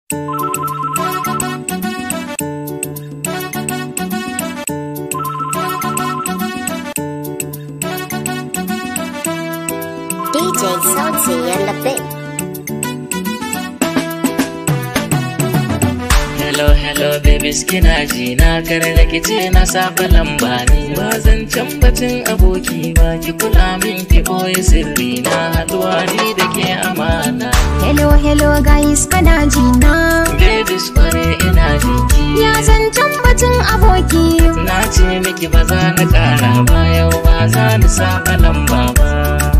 DJ Salty and the Bit. Hello, hello, babies kina ji na kar da kice na saba lamba ni ba zan can batun aboki ba ki kula min ki boye sirri na haduwa ni da ke amana Hello, hello guys, kana ji na? babies kware ina jinki Ya zancen batun aboki. na ce miki ba za na kara ba yau ba za ni saba lamba ba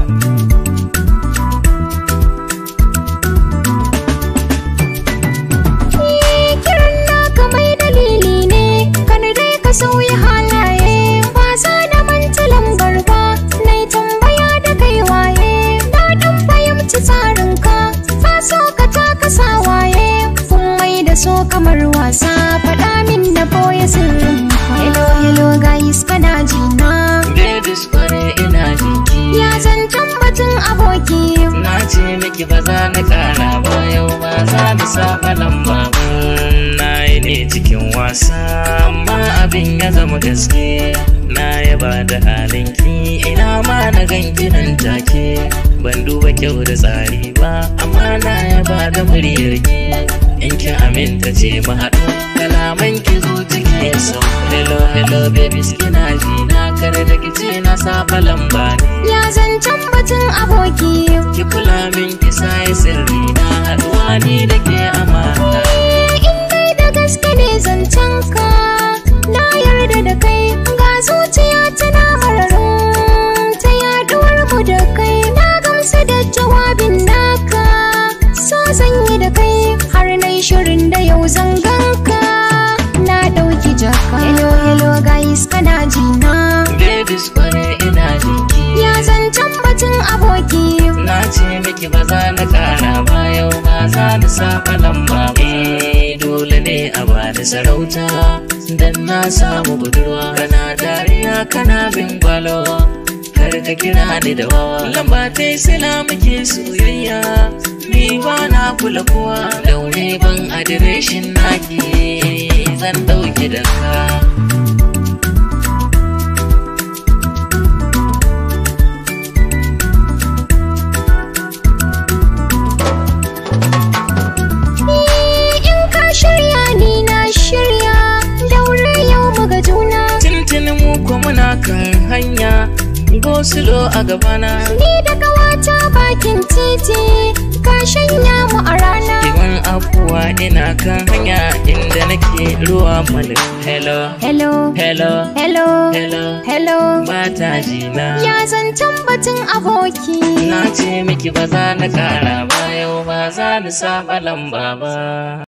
Eh, Kiran naka mai dalili ne, kan dai ka sauya halaye. Ba za na manta lambar ba, na yi tambaya da kai waye. Na dan fahimci tsarinka, ka so ka taka sawaye. Kun mai da so kamar wasa, faɗa min na boye sirrin. Hello, hello guys, kana ji na? babies kware ina jinki Ya zancen batun aboki. na ce miki ba za na kara ba yau ba za ni saba lamba ba na yi ne cikin wasa amma abin ya zama gaske na yaba da halinki ina ma na ganki nan take ban duba kyau da tsari ba amma na yaba da muryarki in ki aminta ce mu haɗu kalaman ki zo cikin sau hello hello babies kina ji na kare da kice na saba lamba ne Ya zancen batun aboki. ki kula min ki sai sirri na haɗuwa ni da ke amana in dai da gaske ne zancen ka na yarda da kai ga zuciya tana mararin ta yaduwar mu da kai na gamsu da jawabin naka so zan yi da kai har na yi shirin da yau zan ganka na ɗauki jaka hello hello guys kana ji na babies kware ina jinki ya zancen batun aboki na ce miki ba za na kara ba yau ba za ni saba lamba ba Eh, dole ne a bani sarauta dan na samu budurwa kana dariya kana bin gwalo kar ka kira ni da wawa lamba ta yi sila muke soyayya ni ba na kula kowa daure ban adireshin naki zan dauki da ka in ka shirya ni na shirya daure yau muga juna Tintini mu ko muna kan hanya Gosulo a gabana Ni da kawata bakin titi ka shanya mu a rana Kiman afuwa ina kan hanya inda nake ruwa malin Hello, Hello, hello, hello, hello hello Mata jina Ya zancen batun aboki Na ce miki ba za na kara ba yau ba za ni saba lamba ba